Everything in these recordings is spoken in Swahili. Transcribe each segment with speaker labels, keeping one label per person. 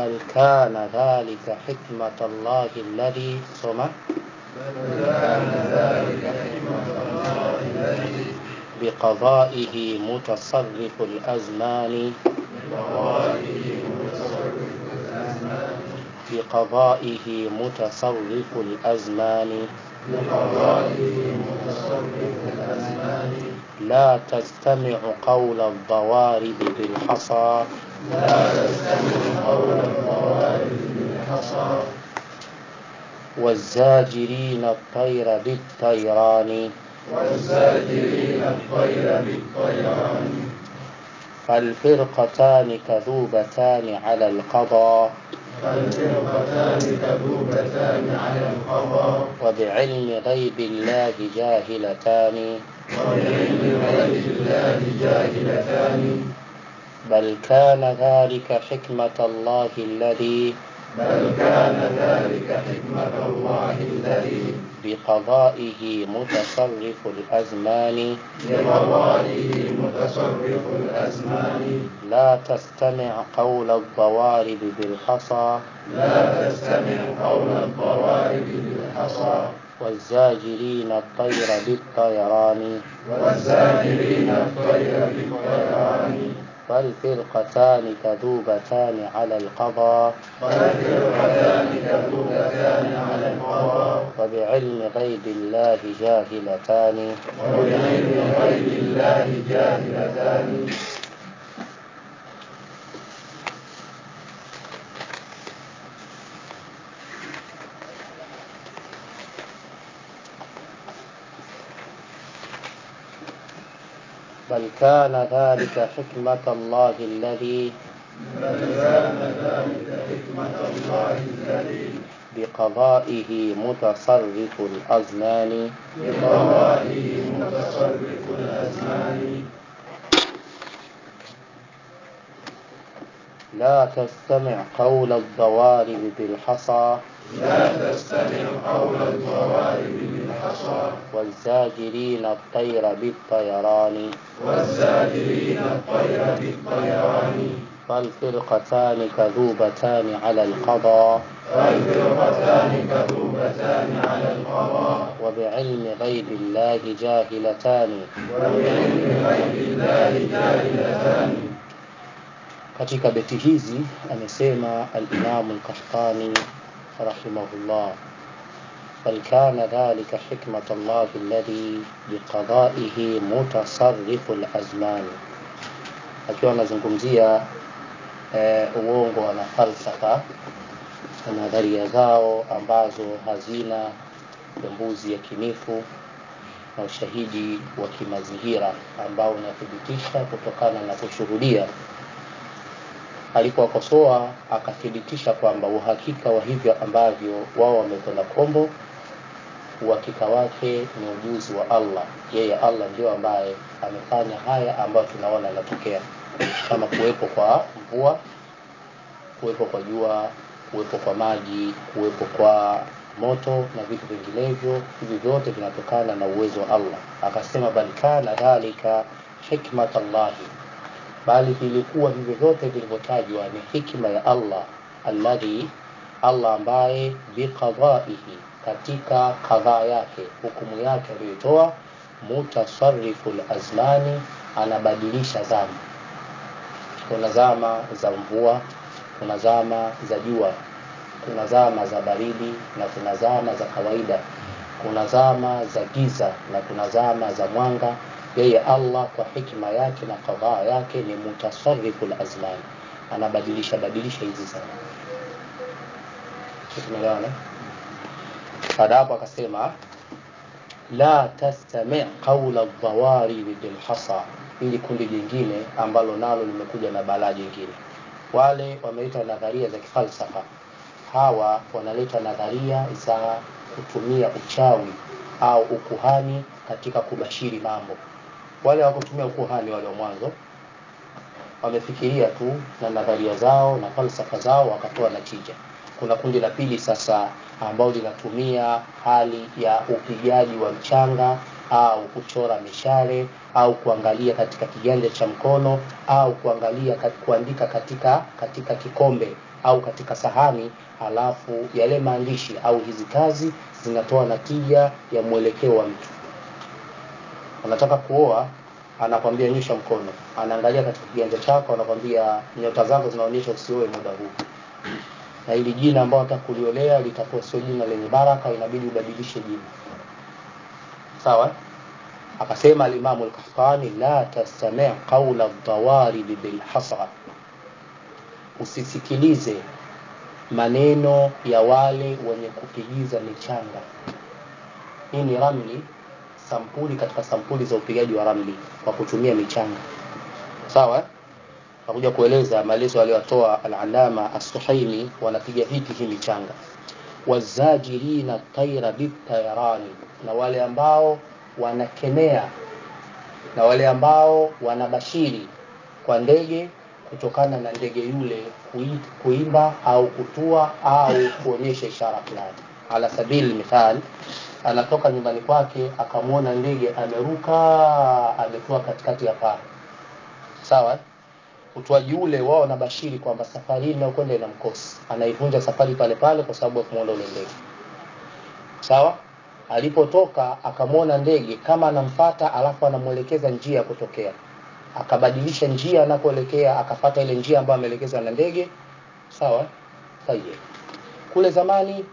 Speaker 1: بل كان ذلك حكمة الله الذي سمع بقضائه متصرف الأزمان بقضائه متصرف الأزمان لا تستمع قول الضوارب بالحصى والزاجرين الطير بالطيران
Speaker 2: والزاجرين الطير بالطيران
Speaker 1: فالفرقتان كذوبتان على القضاء
Speaker 2: فالفرقتان كذوبتان على القضاء
Speaker 1: وبعلم غيب الله جاهلتان
Speaker 2: وبعلم غيب الله جاهلتان
Speaker 1: بل كان ذلك حكمة الله الذي
Speaker 2: بل كان ذلك حكمة الله الذي
Speaker 1: بقضائه متصرف الأزمان
Speaker 2: بقضائه متصرف الأزمان
Speaker 1: لا تستمع قول الضوارب بالحصى
Speaker 2: لا تستمع قول الضوارب بالحصى
Speaker 1: والزاجرين الطير بالطيران
Speaker 2: والزاجرين الطير بالطيران
Speaker 1: فالفرقتان كذوبتان على القضاء
Speaker 2: فالفرقتان كذوبتان على القضاء
Speaker 1: وبعلم غيب الله جاهلتان
Speaker 2: وبعلم غيب الله جاهلتان
Speaker 1: بل كان ذلك حكمة الله الذي
Speaker 2: بل كان ذلك حكمة الله الذي
Speaker 1: بقضائه متصرف الأزمان
Speaker 2: بقضائه متصرف الأزمان
Speaker 1: لا تستمع قول الضوارب بالحصى
Speaker 2: لا تستمع قول الضوارب بالحصى
Speaker 1: والزاجرين الطير بالطيران
Speaker 2: والزاجرين الطير بالطيران
Speaker 1: فالفرقتان كذوبتان على القضاء
Speaker 2: فالفرقتان كذوبتان على القضاء
Speaker 1: وبعلم غيب الله جاهلتان
Speaker 2: وبعلم غيب الله جاهلتان
Speaker 1: katika beti hizi amesema alimamu lkahtani rahimahullah bal kana dhalika hikmat llahi alladhi biqadaihi mutasarifu lazmani akiwa anazungumzia eh, uongo na falsafa na nadharia zao ambazo hazina pembuzi yakinifu na ushahidi wa kimazingira ambao unathibitisha kutokana na kushuhudia alipowakosoa akathibitisha kwamba uhakika wa hivyo ambavyo wao wamekwenda kombo uhakika wake ni ujuzi wa allah yeye allah ndio ambaye amefanya haya ambayo tunaona yanatokea kama kuwepo kwa mvua kuwepo kwa jua kuwepo kwa maji kuwepo kwa moto na vitu vinginevyo hivi vyote vinatokana na uwezo wa allah akasema bal kana dhalika hikmat llahi bali vilikuwa hivyo vyote vilivyotajwa ni hikma ya allah alladhi allah ambaye biqadaihi katika kadhaa yake hukumu yake aliyoitoa mutasarifu lazmani anabadilisha zama kuna zama za mvua kuna zama za jua kuna zama za baridi na kuna zama za kawaida kuna zama za giza na kuna zama za mwanga yeye allah kwa hikma yake na kadhaa yake ni mutasarifu lazmani anabadilisha badilisha hizi zama tumeelewana baada hapo akasema la tastami qaula dhawaribi bilhasa ili kundi jingine ambalo nalo limekuja na balaa jingine wale wameita nadharia za kifalsafa hawa wanaleta nadharia za kutumia uchawi au ukuhani katika kubashiri mambo wale hawakutumia ukuhani wale wa mwanzo wamefikiria tu na nadharia zao na falsafa zao wakatoa natija kuna kundi la pili sasa ambao linatumia hali ya upigaji wa mchanga au kuchora mishale au kuangalia katika kiganja cha mkono au kuangalia kat, kuandika katika katika kikombe au katika sahani halafu yale maandishi au hizi kazi zinatoa natija ya mwelekeo wa mtu anataka kuoa anakwambia nyosha mkono anaangalia katika kiganja chako anakwambia nyota zako zinaonyesha usioe muda huu na ili jina ambao unataka kuliolea litakuwa sio jina lenye baraka inabidi ubadilishe jina sawa akasema alimamu al-Qahtani la tastami' qawla ad-dawarib bil hasra usisikilize maneno ya wale wenye kupigiza michanga hii ni ramli sampuli katika sampuli za upigaji wa ramli kwa kutumia michanga sawa nakuja kueleza maelezo aliyotoa al-alama as-suhaimi wanapiga vipi hii michanga wazajirina taira bitayarani na wale ambao wanakemea na wale ambao wanabashiri kwa ndege kutokana na ndege yule kuimba au kutua au kuonyesha ishara fulani ala sabili mithal anatoka nyumbani kwake akamwona ndege ameruka ametua katikati ya paa sawa utoaji ule wao wanabashiri kwamba safari hii inayokwenda ina mkosi anaivunja safari pale pale kwa sababu ya kumwona ule ndege sawa alipotoka akamwona ndege kama anamfata alafu anamwelekeza njia ya kutokea akabadilisha njia anakoelekea akafata ile njia ambayo ameelekezwa na ndege sawa sahihi kule zamani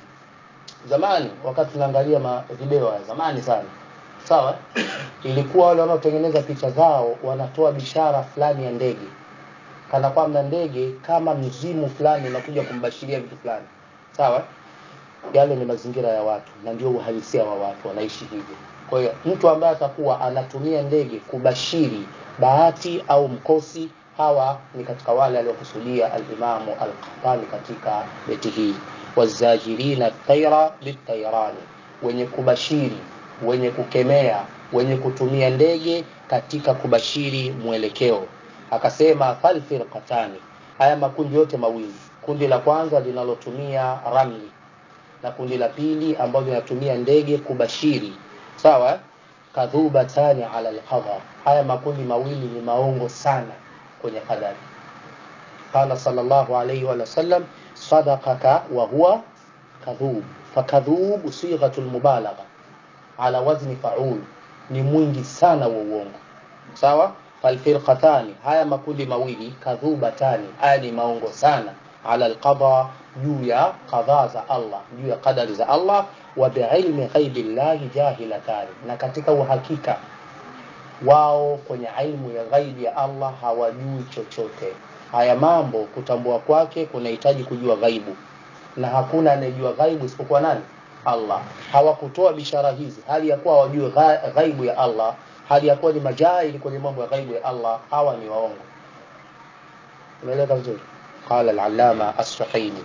Speaker 1: zamani wakati tunaangalia ma video ya zamani sana sawa ilikuwa wale wanaotengeneza picha zao wanatoa bishara fulani ya ndege kana kwamba ndege kama mzimu fulani unakuja kumbashiria vitu fulani sawa yale ni mazingira ya watu na ndio uhalisia wa watu wanaishi hivyo kwa hiyo mtu ambaye atakuwa anatumia ndege kubashiri bahati au mkosi hawa ni katika wale aliokusudia alimamu al-Qahtani katika beti hii wazajirina taira bitairani wenye kubashiri wenye kukemea wenye kutumia ndege katika kubashiri mwelekeo akasema falfirqatani haya makundi yote mawili kundi la kwanza linalotumia ramli na kundi la pili ambalo linatumia ndege kubashiri sawa kadhubatani ala alqadar haya makundi mawili ni maongo sana kwenye qadari qala sallallahu alayhi wa sallam sadaqaka wa huwa kadhub fakadhub sighatu almubalagha ala wazni fa'ul ni mwingi sana wa uongo sawa falfirqatani haya makundi mawili kadhubatani haya ni maongo sana ala alqada juu ya qadha za Allah juu ya qadari za Allah wa biilmi ghaibi llahi jahilatani na katika uhakika wao kwenye ilmu ya ghaibi ya Allah hawajui chochote haya mambo kutambua kwake kunahitaji kujua ghaibu na hakuna anayejua ghaibu isipokuwa nani Allah hawakutoa bishara hizi hali ya kuwa hawajui ghaibu ya Allah hali ya kuwa ni majahili kwenye mambo ya ghaibu ya Allah hawa ni waongo unaeleka vizuri qala al-allama as-suhaimi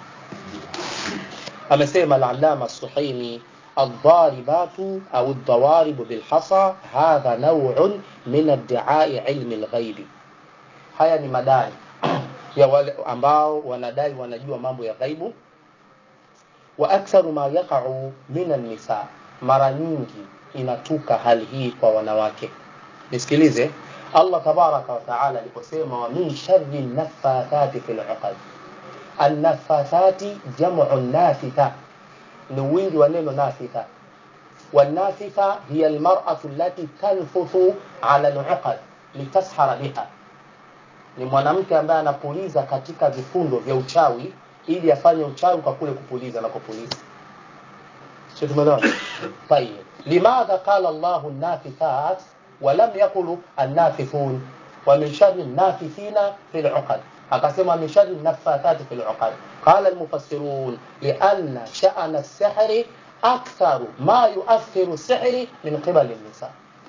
Speaker 1: amesema al-allama as-suhaimi الضاربات أو الضوارب بالحصى هذا نوع من ادعاء علم الغيب haya ni madai ya wale ambao wanadai wanajua mambo ya ghaibu wa aktharu ma yaqa'u min an-nisa mara nyingi inatuka hali hii kwa wanawake nisikilize Allah tabaraka wa taala aliposema wa min sharri naffathati fil 'uqad an-naffathati jam'u nafitha ni wingi wa neno nafitha والنافثة هي المرأة التي تنفث على العقد لتسحر بها ni mwanamke ambaye anapuliza katika vifundo vya uchawi ili afanye uchawi kwa kule kupuliza na kupuliza sio tumeelewa tayeb limadha qala Allahu an-nafithat wa lam yaqulu an-nafithun wa min sharri an-nafithina fil 'uqad akasema min sharri an-naffathat fil 'uqad qala al-mufassirun li'anna sha'na as-sihri aktharu ma yu'athiru as-sihri min qibali an-nisa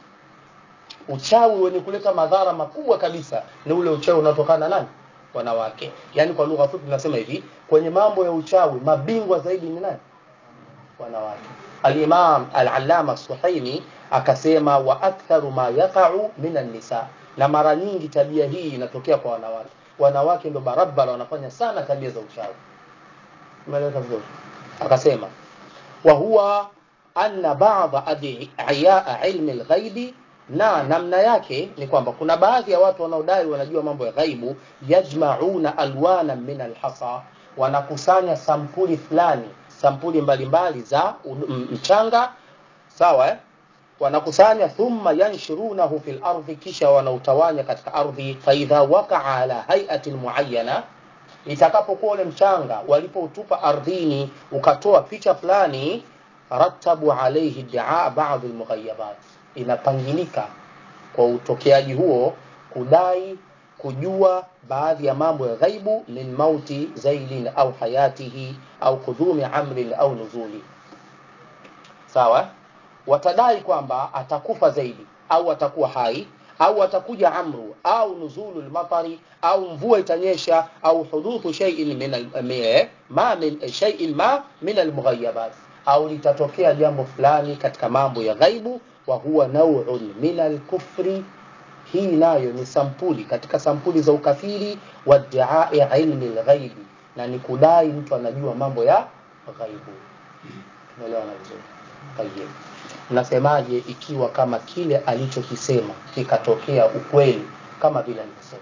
Speaker 1: uchawi wenye kuleta madhara makubwa kabisa ni ule uchawi unaotokana nani wanawake yani kwa lugha fupi tunasema hivi kwenye mambo ya uchawi mabingwa zaidi ni nani wanawake al-imam al-allama suhaimi akasema wa aktharu ma yaqa'u minan nisa na mara nyingi tabia hii inatokea kwa wanawake wanawake ndio barabara wanafanya sana tabia za uchawi umeeleweka vizuri akasema wa huwa anna ba'd adiyaa ilmi al-ghaibi na namna yake ni kwamba kuna baadhi ya watu wanaodai wanajua mambo ya ghaibu yajmauna alwana min alhasa wanakusanya sampuli fulani sampuli mbalimbali za ud- m- mchanga sawa eh? wanakusanya thumma yanshirunahu fil ardhi kisha wanautawanya katika ardhi faidha wakaa ala haiatin muayana itakapokuwa ule mchanga walipoutupa ardhini ukatoa picha fulani ratabu alaihi daa badi lmughayabat inapangilika kwa utokeaji huo kudai kujua baadhi ya mambo ya ghaibu min mauti zailin au hayatihi au kudhumi amrin au nuzuli sawa watadai kwamba atakufa zaidi au atakuwa hai au atakuja amru au nuzulu lmatari au mvua itanyesha au huduthu shay'in min al- mi- ma min shay'in ma min almughayabat au litatokea jambo fulani katika mambo ya ghaibu wa huwa nauun min alkufri hii nayo ni sampuli katika sampuli za ukafiri wa diai ilmi lghaibi na ni kudai mtu anajua mambo ya ghaibu unaelewana vizuri tayeb mnasemaje ikiwa kama kile alichokisema kikatokea ukweli kama vile alivyosema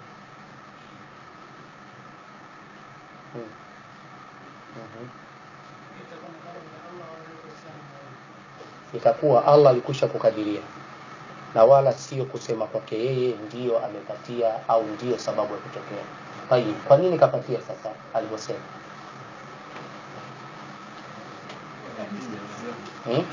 Speaker 1: hmm. Mhm. itakuwa allah alikwisha kukadiria na wala sio kusema kwake yeye ndiyo amepatia au ndiyo sababu ya kutokea tayib kwa nini kapatia sasa alivyosema hmm?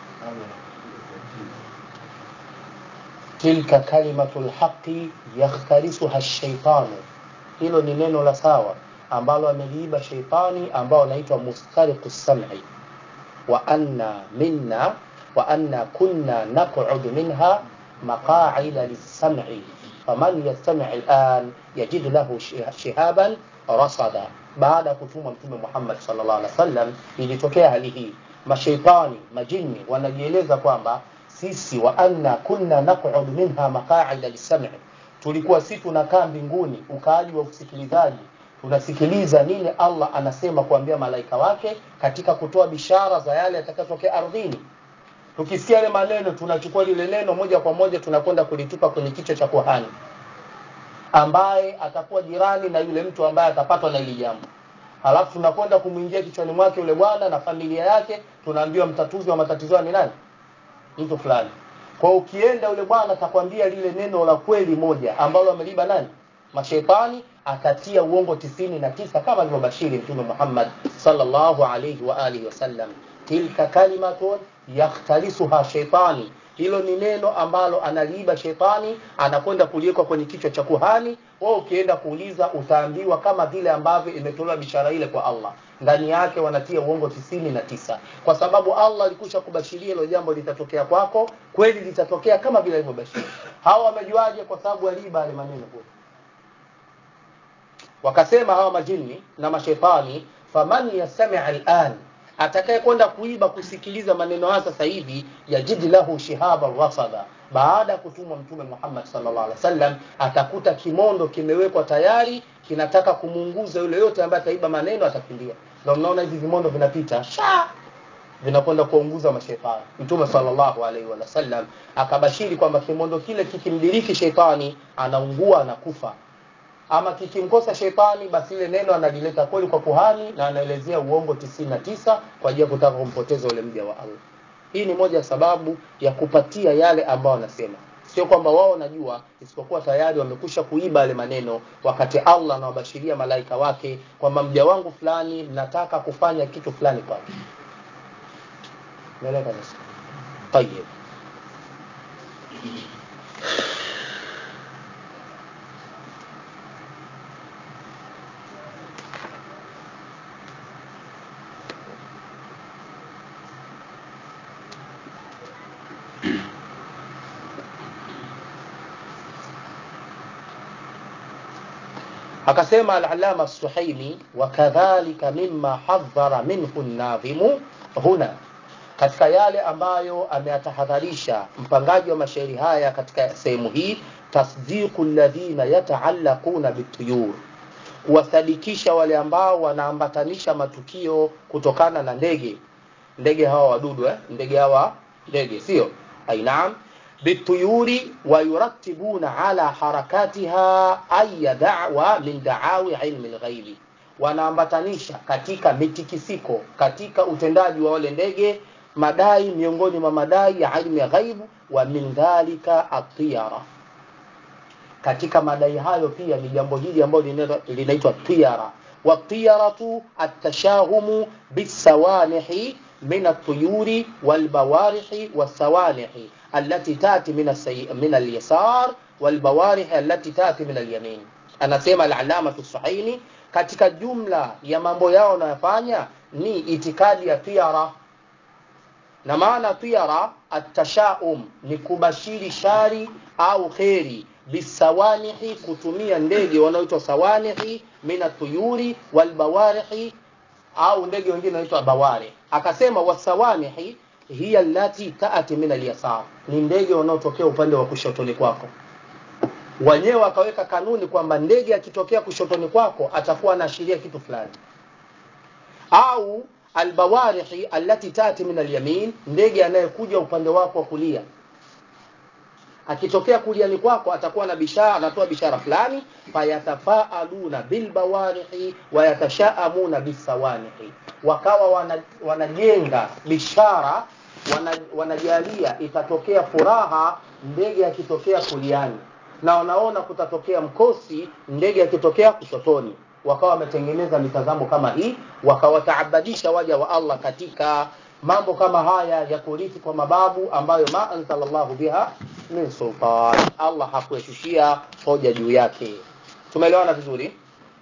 Speaker 1: tilka kalimatu lhaqi yakhtalisuha shaitanu hilo ni neno la sawa ambalo ameliiba sheitani ambao anaitwa mustariqu sami wa anna minna wa anna kunna naq'udu minha maqa'ida lis-sam'i faman yastami' al-an yajid lahu shi- shihaban rasada baada ya kutumwa mtume Muhammad sallallahu alaihi wasallam ilitokea hali hii mashaitani majini wanajieleza kwamba sisi wa anna kunna naq'udu minha maqa'ida lis-sam'i tulikuwa si tunakaa mbinguni ukaaji wa usikilizaji tunasikiliza nini Allah anasema kuambia malaika wake katika kutoa bishara za yale yatakayotokea ardhini tukisikia yale maneno tunachukua lile neno moja kwa moja tunakwenda kulitupa kwenye kichwa cha kuhani ambaye atakuwa jirani na yule mtu ambaye atapatwa na hili jambo halafu tunakwenda kumwingia kichwani mwake yule bwana na familia yake tunaambiwa mtatuzi wa matatizo ni nani mtu fulani kwa hiyo ukienda yule bwana atakwambia lile neno la kweli moja ambalo ameliba nani mashaitani akatia uongo tisini na tisa kama alivyobashiri mtume Muhammad sallallahu alayhi wa alihi wasallam tilka kalimatun yakhtalisuha shaitani hilo ni neno ambalo analiiba shetani anakwenda kuliwekwa kwenye kichwa cha kuhani wewe ukienda kuuliza utaambiwa kama vile ambavyo imetolewa bishara ile kwa Allah ndani yake wanatia uongo tisini na tisa kwa sababu Allah alikusha kubashiria hilo jambo litatokea kwako kweli litatokea kama vile alivyobashiri hawa wamejuaje kwa sababu aliiba yale maneno kwa wakasema hawa majini na mashetani faman yastami al'an atakaye kwenda kuiba kusikiliza maneno haya sasa hivi yajid lahu shihaba rasada baada ya kutumwa mtume Muhammad sallallahu alaihi wasallam atakuta kimondo kimewekwa tayari kinataka kumuunguza yule yote ambaye ataiba maneno atakimbia ndio mnaona hivi vimondo vinapita sha vinakwenda kuunguza mashaitani mtume sallallahu alaihi wasallam akabashiri kwamba kimondo kile kikimdiriki sheitani anaungua anakufa ama kikimkosa shetani basi ile neno analileta kweli kwa kuhani na anaelezea uongo tisini na tisa kwa ajili ya kutaka kumpoteza ule mja wa Allah. Hii ni moja ya sababu ya kupatia yale ambao wanasema, sio kwamba wao wanajua, isipokuwa tayari wamekusha kuiba yale maneno, wakati Allah anawabashiria malaika wake kwamba mja wangu fulani nataka kufanya kitu fulani kwake. Umeelewa kabisa? Tayeb. akasema al-allama as-suhaimi wa kadhalika mimma hadhara minhu an-nadhimu huna katika yale ambayo ameyatahadharisha mpangaji wa mashairi haya katika sehemu hii tasdiqu alladhina yataallaquna bituyur kuwasadikisha wale ambao wanaambatanisha matukio kutokana na ndege ndege hawa wadudu eh? ndege hawa ndege sio ainaam bituyuri wayuratibuna ala harakatiha aya dawa min daawi ilmi lghaibi wanaambatanisha katika mitikisiko katika utendaji wa wale ndege madai miongoni mwa madai ya ilmu ya ghaibu wa min dhalika atiyara katika madai hayo pia ni jambo hili ambalo linaitwa tiyara watiyaratu atashahumu bisawanihi min الطيور والبوارح والسوانح التي تأتي من السي... من اليسار والبوارح التي تأتي من اليمين anasema al-alama Suhaini katika jumla ya mambo yao wanayofanya ni itikadi ya tiara na maana tiara atashaum ni kubashiri shari au kheri bisawanihi kutumia ndege wanaoitwa sawanihi mina tuyuri walbawarihi au ndege wengine wanaitwa bawari akasema wasawanihi hiya allati taati min alyasar ni ndege wanaotokea upande wa kushotoni kwako wenyewe wakaweka kanuni kwamba ndege akitokea kushotoni kwako atakuwa anaashiria kitu fulani au albawarihi allati tati min alyamin ndege anayekuja upande wako wa kulia akitokea kuliani kwako atakuwa na bishara anatoa bishara fulani fayatafaaluna bilbawarihi wayatashaamuna bisawanihi wakawa wana, wanajenga bishara wana, wanajalia itatokea furaha ndege akitokea kuliani na wanaona kutatokea mkosi ndege akitokea kushotoni wakawa wametengeneza mitazamo kama hii wakawataabadisha waja wa Allah katika mambo kama haya ya kurithi kwa mababu ambayo ma anzalallahu biha min sultan Allah hakueshushia hoja juu yake tumeelewana vizuri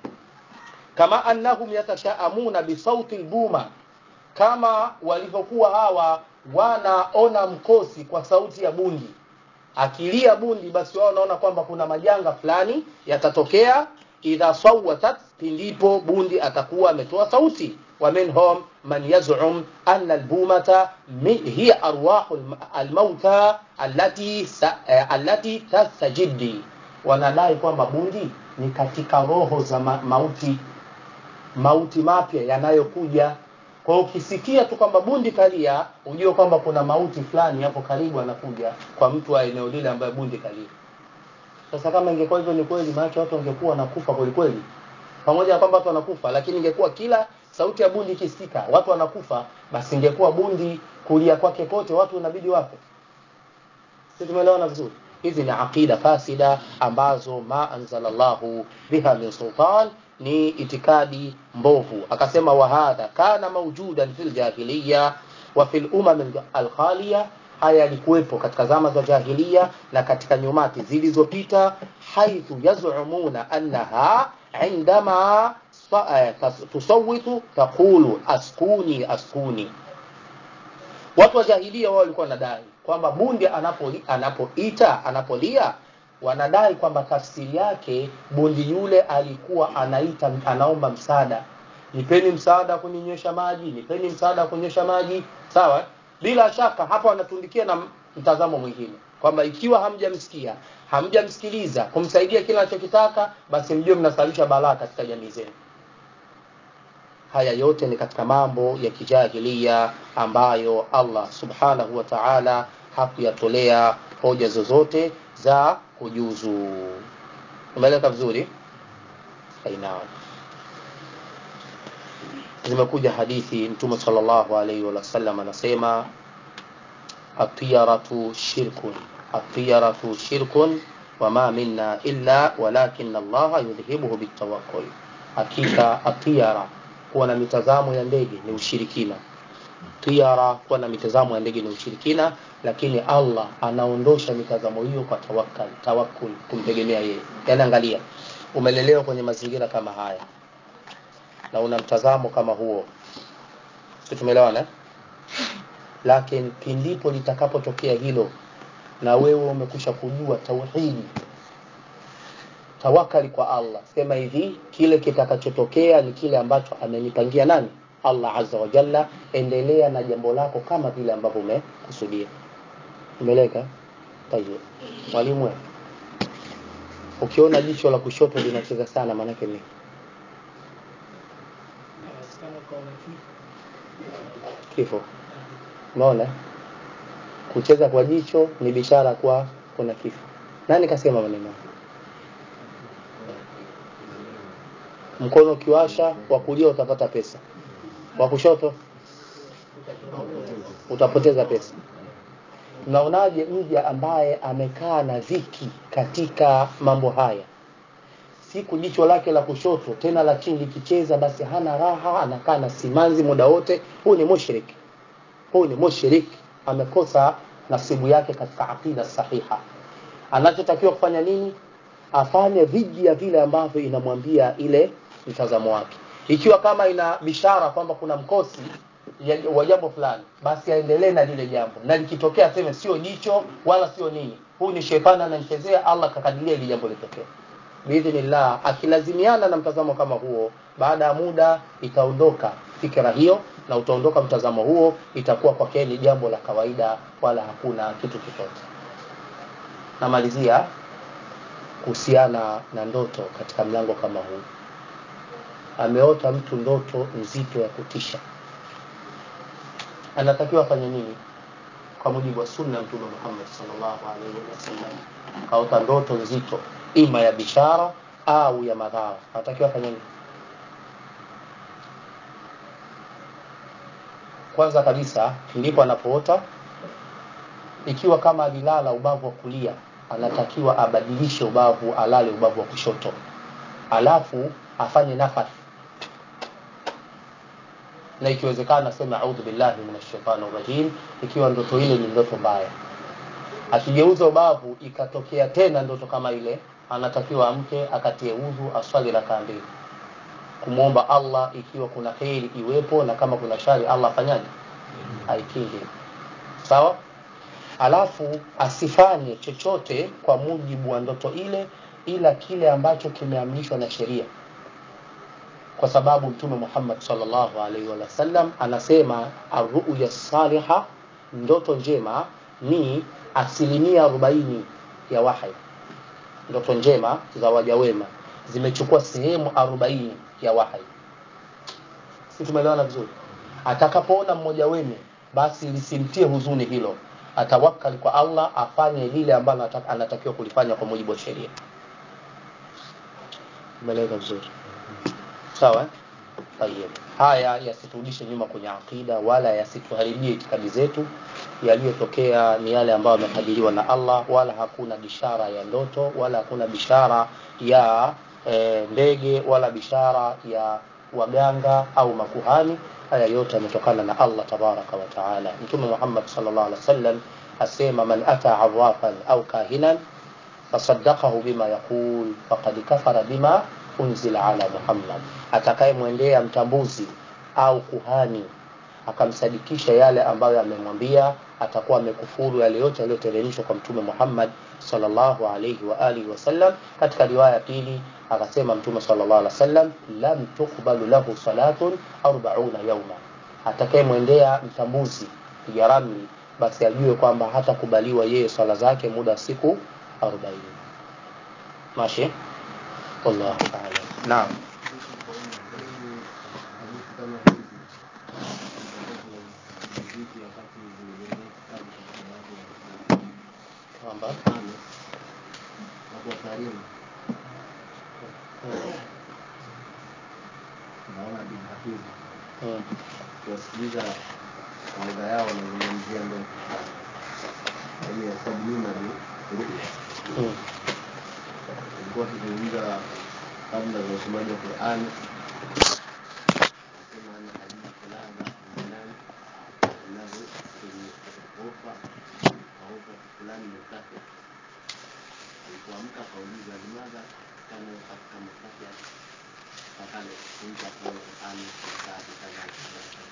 Speaker 1: kama annahum yatashaamuna bisauti albuma kama walivyokuwa hawa wanaona mkosi kwa sauti ya bundi akilia bundi basi wao wanaona kwamba kuna majanga fulani yatatokea idha sawatat pindipo bundi atakuwa ametoa sauti wa minhum man yaz'um anna albumata hiya arwahu almauta allati allati tastajiddi wanadai kwamba bundi ni katika roho za ma mauti mauti mapya yanayokuja kwa hiyo ukisikia tu kwamba bundi kalia ujue kwamba kuna mauti fulani hapo karibu anakuja kwa mtu wa eneo lile ambaye bundi kalia sasa kama ingekuwa hivyo ni kweli maana watu wangekuwa wanakufa kweli kweli pamoja na kwamba watu wanakufa lakini ingekuwa kila sauti ya bundi ikisikika watu wanakufa basi ingekuwa bundi kulia kwake kote watu inabidi wafe sisi tumeelewana vizuri hizi ni aqida fasida ambazo ma anzalallahu biha min sultan ni itikadi mbovu akasema wa hadha kana mawjudan fil jahiliya wa fil umam al-khaliya haya yalikuwepo katika zama za jahiliya na katika nyumati zilizopita haithu yazumuna annaha indama tusawitu taqulu askuni askuni watu wa jahiliya wao walikuwa wanadai kwamba bundi anapoita anapoita anapolia wanadai kwamba tafsiri yake bundi yule alikuwa anaita anaomba msaada nipeni msaada kuninywesha maji nipeni msaada kunyesha maji sawa bila shaka hapa wanatundikia na mtazamo mwingine kwamba ikiwa hamjamsikia hamjamsikiliza kumsaidia kila anachokitaka basi mjue mnasalisha balaa katika jamii zenu haya yote ni katika mambo ya kijahilia ambayo Allah subhanahu wa ta'ala hakuyatolea hoja zozote za kujuzu umeeleka vizuri aina zimekuja hadithi mtume sallallahu alaihi wasallam anasema atiyaratu shirkun atiyaratu shirkun wama minna illa walakin allaha yudhibuhu bitawakkul hakika atiyara kuwa na mitazamo ya ndege ni ushirikina tiara kuwa na mitazamo ya ndege ni ushirikina lakini Allah anaondosha mitazamo hiyo kwa tawakkal tawakkul kumtegemea yeye yani angalia umelelewa kwenye mazingira kama haya na una mtazamo kama huo sio tumeelewana lakini pindipo litakapotokea hilo na wewe umekusha kujua tauhidi tawakali kwa Allah sema hivi kile kitakachotokea ni kile ambacho amenipangia nani Allah azza wa jalla endelea na jambo lako kama vile ambavyo umekusudia umeleka tayeb mwalimu ukiona jicho la kushoto linacheza sana maana yake nini kifo unaona kucheza kwa jicho ni bishara kwa kuna kifo nani kasema maneno hayo? mkono ukiwasha wa kulia utapata pesa wa kushoto utapoteza pesa mnaonaje mja ambaye amekaa na dhiki katika mambo haya siku jicho lake la kushoto tena la chini likicheza basi hana raha anakaa na simanzi muda wote huyu ni mushrik huyu ni mushrik amekosa nasibu yake katika aqida sahiha anachotakiwa kufanya nini afanye dhidi ya vile ambavyo inamwambia ile mtazamo wake ikiwa kama ina bishara kwamba kuna mkosi ya- wa jambo fulani basi aendelee na lile jambo na likitokea aseme sio jicho wala sio nini huyu ni shetani anamchezea allah kakadiria ili jambo litokee biidhnillah akilazimiana na mtazamo kama huo baada ya muda itaondoka fikira hiyo na utaondoka mtazamo huo itakuwa kwake ni jambo la kawaida wala hakuna kitu chochote namalizia kuhusiana na ndoto katika mlango kama huu ameota mtu ndoto nzito ya kutisha anatakiwa afanye nini kwa mujibu wa sunna ya mtume Muhammad sallallahu alaihi wasallam kaota ndoto nzito ima ya bishara au ya madhara anatakiwa afanye nini kwanza kabisa ndipo anapoota ikiwa kama alilala ubavu wa kulia anatakiwa abadilishe ubavu alale ubavu wa kushoto alafu afanye nafasi na ikiwezekana aseme audhu billahi minash shaitani rajim ikiwa ndoto ile ni ndoto mbaya akigeuza ubavu ikatokea tena ndoto kama ile anatakiwa amke akatie udhu aswali rakaa mbili kumwomba allah ikiwa kuna kheri iwepo na kama kuna shari allah afanyaje aikinge sawa alafu asifanye chochote kwa mujibu wa ndoto ile ila kile ambacho kimeamrishwa na sheria kwa sababu mtume Muhammad sallallahu alaihi wasallam anasema arruya saliha ndoto njema ni asilimia arobaini ya wahi ndoto njema za waja wema zimechukua sehemu arobaini ya wahi si tumeelewana vizuri atakapoona mmoja wenu basi lisimtie huzuni hilo atawakali kwa allah afanye lile ambalo anata- anatakiwa kulifanya kwa mujibu wa sheria umeeleweka vizuri sawa eh? Tayeb. haya yasiturudishe nyuma kwenye aqida wala yasituharibie itikadi zetu yaliyotokea ni yale ambayo yamekadiriwa na allah wala hakuna bishara ya ndoto wala hakuna bishara ya e, ndege wala bishara ya waganga au makuhani haya yote yametokana na allah tabaraka wa taala mtume muhammad sallallahu alaihi wasallam asema man ata arafan au kahinan fasaddaqahu bima yaqul faqad kafara bima unzila ala muhammad atakayemwendea mtambuzi au kuhani akamsadikisha yale ambayo amemwambia atakuwa amekufuru yale yote yaliyoteremshwa kwa mtume muhammad sallallahu alayhi wa alihi wasallam katika riwaya pili akasema mtume sallallahu alaihi wasallam lam tuqbalu lahu salatun 40 yauma atakayemwendea mtambuzi piga ramli basi ajue kwamba hatakubaliwa yeye swala zake muda wa siku 40 mashi wallahu a'lam naam kwamba
Speaker 2: naona bin Hafiz
Speaker 1: mm,
Speaker 2: kuwasikiliza kawaida yao wanazungumzia ndoto yaani ya sababu mimi na ruya
Speaker 1: mm,
Speaker 2: ilikuwa tukizungumza kabla za usomaji wa Qur'an nasema ana hadithi fulani fulani inavyo ofa ofa fulani mkate alipoamka akauliza limadha kana katika mkate fakale kunta kwa Qur'an mkate kadha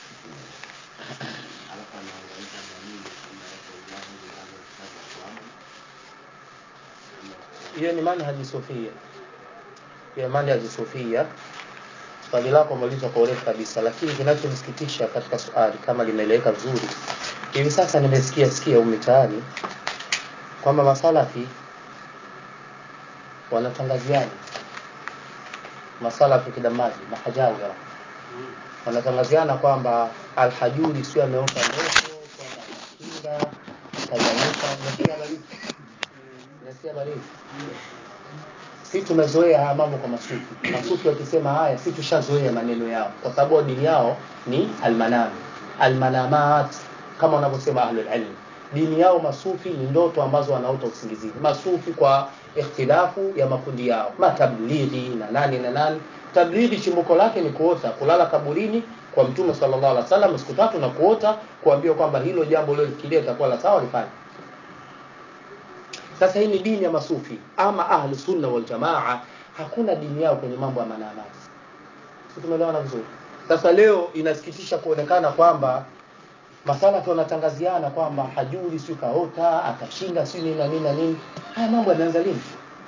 Speaker 2: alafu anaangalia dalili kwamba yako Allah ndiye kitabu kwa
Speaker 1: hiyo ni manhaji sufia hiyo manhaji sufia swali lako umeulizwa kwa urefu kabisa lakini kinachonisikitisha katika swali kama limeeleweka vizuri hivi sasa nimesikia sikia umitaani kwamba masalafi wanatangaziana masalafi kidamaji mahajawira wanatangaziana kwamba alhajuri sio ameota ndoto kwamba anakinga Unasikia baridi? Unasikia baridi? si tumezoea haya mambo kwa masufi masufi wakisema haya si tushazoea maneno yao kwa sababu dini yao ni almanam almanamat kama wanavyosema ahlul ilm dini yao masufi ni ndoto ambazo wanaota usingizini masufi kwa ikhtilafu ya makundi yao matablighi na nani na nani tablighi chimbuko lake ni kuota kulala kaburini kwa mtume sallallahu alaihi wasallam siku tatu na kuota kuambiwa kwamba hilo jambo lilofikiria litakuwa la sawa lifanye sasa hii ni dini ya masufi ama ahlu sunna wal jamaa hakuna dini yao kwenye mambo ya manamati si tumeelewana vizuri sasa leo inasikitisha kuonekana kwamba masalafi wanatangaziana kwamba hajuri si kaota atashinda si nini na nini na nini haya mambo yameanza lini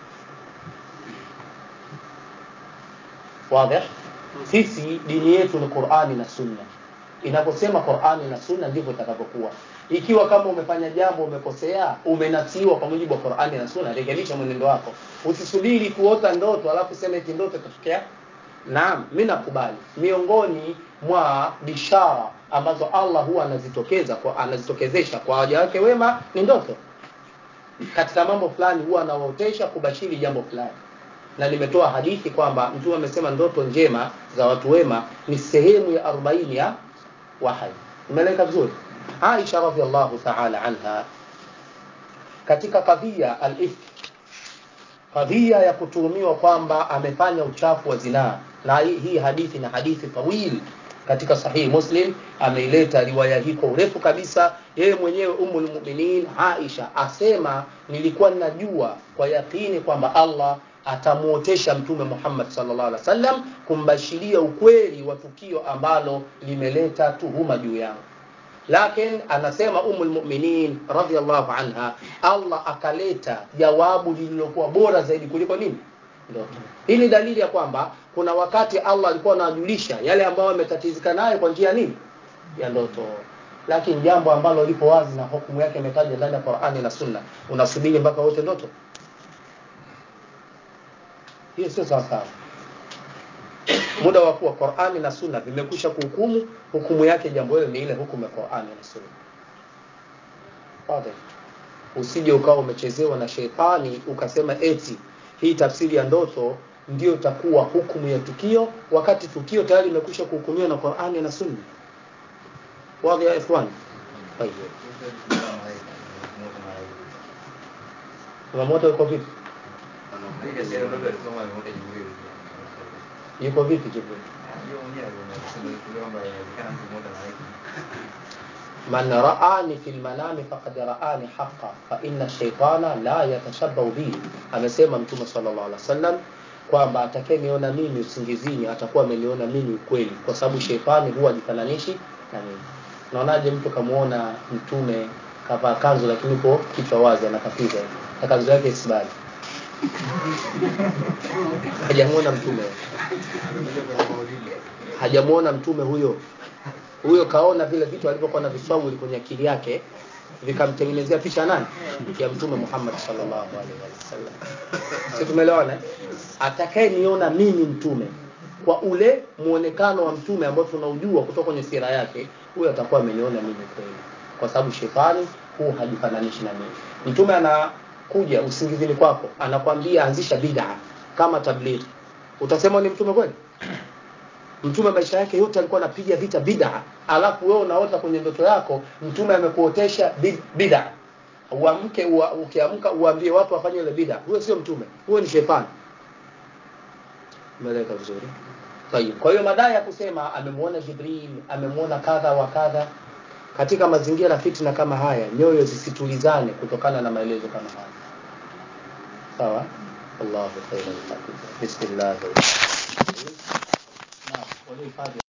Speaker 1: wazi sisi dini yetu ni qurani na sunna inaposema qurani na sunna ndivyo itakavyokuwa ikiwa kama umefanya jambo umekosea umenasiwa kwa mujibu wa qurani na sunna rekebisha mwenendo wako usisubiri kuota ndoto alafu sema eti ndoto itatokea naam mi nakubali miongoni mwa bishara ambazo allah huwa anazitokeza kwa anazitokezesha kwa waja wake wema ni ndoto katika mambo fulani huwa anawaotesha kubashiri jambo fulani na nimetoa hadithi kwamba mtume amesema ndoto njema za watu wema ni sehemu ya 40 ya wahai umeeleka vizuri aisha radiallahu taala anha katika kadhia al-ifk kadhia ya kutuhumiwa kwamba amefanya uchafu wa zinaa na hii hii hadithi na hadithi tawil katika sahihi muslim ameileta riwaya hii kwa urefu kabisa yeye mwenyewe umul muminin aisha asema nilikuwa ninajua kwa yakini kwamba allah atamuotesha mtume Muhammad sallallahu alaihi wasallam kumbashiria ukweli wa tukio ambalo limeleta tuhuma juu yangu lakini anasema umul mu'minin radhiallahu anha Allah akaleta jawabu lililokuwa bora zaidi kuliko nini ndoto hii ni dalili ya kwamba kuna wakati Allah alikuwa anajulisha yale ambayo ametatizika nayo kwa njia nini ya ndoto lakini jambo ambalo lipo wazi na hukumu yake imetajwa ndani ya Qur'ani na Sunna unasubiri mpaka wote ndoto hiyo sio sawa sawa muda wa kuwa Qur'ani na Sunna vimekwisha kuhukumu hukumu yake jambo hilo ni ile hukumu ya Qur'ani na Sunna wazi usije ukawa umechezewa na sheitani ukasema eti hii tafsiri ya ndoto ndio itakuwa hukumu ya tukio wakati tukio tayari limekwisha kuhukumiwa na Qur'ani na Sunna wazi ya ikhwan tayeb kuna moto uko vipi yuko vipi Jibril man ra'ani fil manami faqad ra'ani haqqan fa inna ash-shaytana la yatashabbahu bi amesema mtume sallallahu alaihi wasallam kwamba atakayeniona mimi usingizini atakuwa ameniona mimi ukweli kwa sababu sheitani huwa jifananishi na mimi naonaje mtu kamuona mtume kavaa kanzu lakini uko kichwa wazi anakapiga na kanzu yake isibali hajamuona mtume hajamuona mtume huyo huyo kaona vile vitu alivyokuwa na viswahili kwenye akili yake vikamtengenezea picha nani ya mtume Muhammad sallallahu alaihi wasallam sisi tumeelewana atakaye niona mimi mtume kwa ule muonekano wa mtume ambao tunaujua kutoka kwenye sira yake huyo atakuwa ameniona mimi kweli kwa sababu shetani huu hajifananishi na mimi mtume anakuja usingizini kwako anakwambia anzisha bid'a kama tabligh utasema ni mtume kweli mtume maisha yake yote alikuwa anapiga vita bid'a alafu wewe unaota kwenye ndoto yako mtume amekuotesha bid'a uamke ua, ukiamka uambie watu wafanye ile bid'a huyo sio mtume huyo ni shetani umeeleka vizuri Tayib. Kwa hiyo madai ya kusema amemuona Jibril, amemuona kadha wa kadha katika mazingira fitna kama haya, nyoyo zisitulizane kutokana na maelezo kama haya. Sawa? Allahu khairan. Bismillah. Naam, walihifadhi